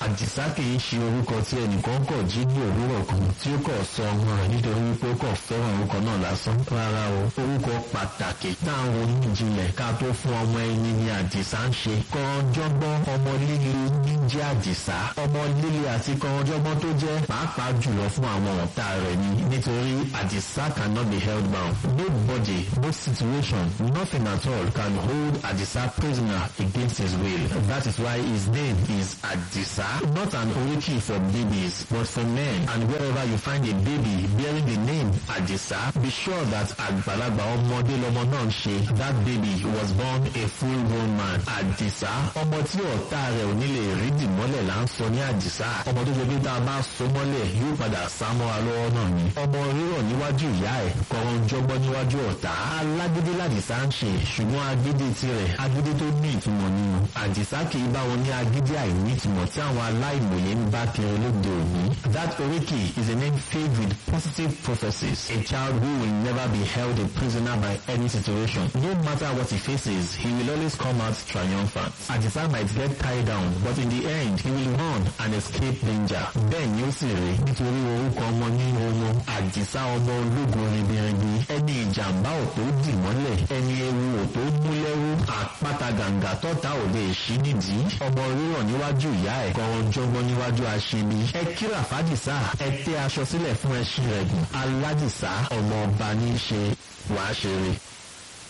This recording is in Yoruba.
àdìsá kì í ṣe orúkọ tí ẹnìkan kọ̀ jí ní òwúrọ̀ kan tí ó kọ̀ sọ ọmọ rẹ̀ nítorí wípé ó kọ̀ fẹ́ràn orúkọ náà lásán rárá o orúkọ pàtàkì táwọn oníjìnlẹ̀ ká tó fún ọmọ ẹni ni àdìsá ń ṣe kọ̀ọ̀jọ́gbọ́n ọmọ líle ní jẹ́ àdìsá ọmọ líle àti kọ̀ọ̀jọ́gbọ́n tó jẹ́ pàápàá jùlọ fún àwọn ọ̀tá rẹ̀ ni nítorí àdìsá cannot be held bound nobody no situation nothing at all can hold àdìsá prisoner against his will that is why his name is àdìsá not an oriki for babies but for men and wherever you find a baby bearing the name àdìsá be sure that àgbàlagbà ọmọdé lọmọ náà ń ṣe that baby was born a full grown man àdìsá ọmọ tí ọ̀tá rẹ̀ ò ní lè rí dìmọ́lẹ̀ là ń sọ ní àdìsá ọmọ tó ṣe pé tá a bá so mọ́lẹ̀ yóò padà sá mọ́ra lọ́wọ́ náà ni ọmọ rírọ̀ níwájú ìyá ẹ̀ kọ̀ọ̀rọ̀ jọgbọ́ níwájú ọ̀tá alágídí làdìsá ń ṣe ṣùgbọ́n agídí tirẹ̀ agídí tó ní ìtumọ̀ nínú àdìsá kì í bá wọn ní agídí àìní ìtumọ̀ tí àwọn aláìmọ̀ye ń bá kiri lóde òní that oriki is a name filled with positive prophecies a child who will never be held a prisoner by any situation no matter what he faces he will always come out triumphant àdìsá might get tied down but in the end he will run and escape danger bẹ́ẹ̀ ni ó sì rí nítorí orúkọ ọmọ ní ohun àdìsá ọmọ ológun ribiribi ẹni ìjàmbá ò tó dì mọ́lẹ̀ ẹni ewu ò tó mú lẹ́rú àpáta gàǹgà tọ́ta ò lè ṣí nídìí ọmọ rírọ̀ níwájú ìyá ẹ̀ kọ̀ọ̀rọ̀ jọgbọ́n níwájú aṣebi ẹ kíra fàdìsá ẹ tẹ́ aṣọ sílẹ̀ fún ẹṣin rẹ̀ gùn aládìsá ọmọ ọba ní í ṣe wàá ṣeré.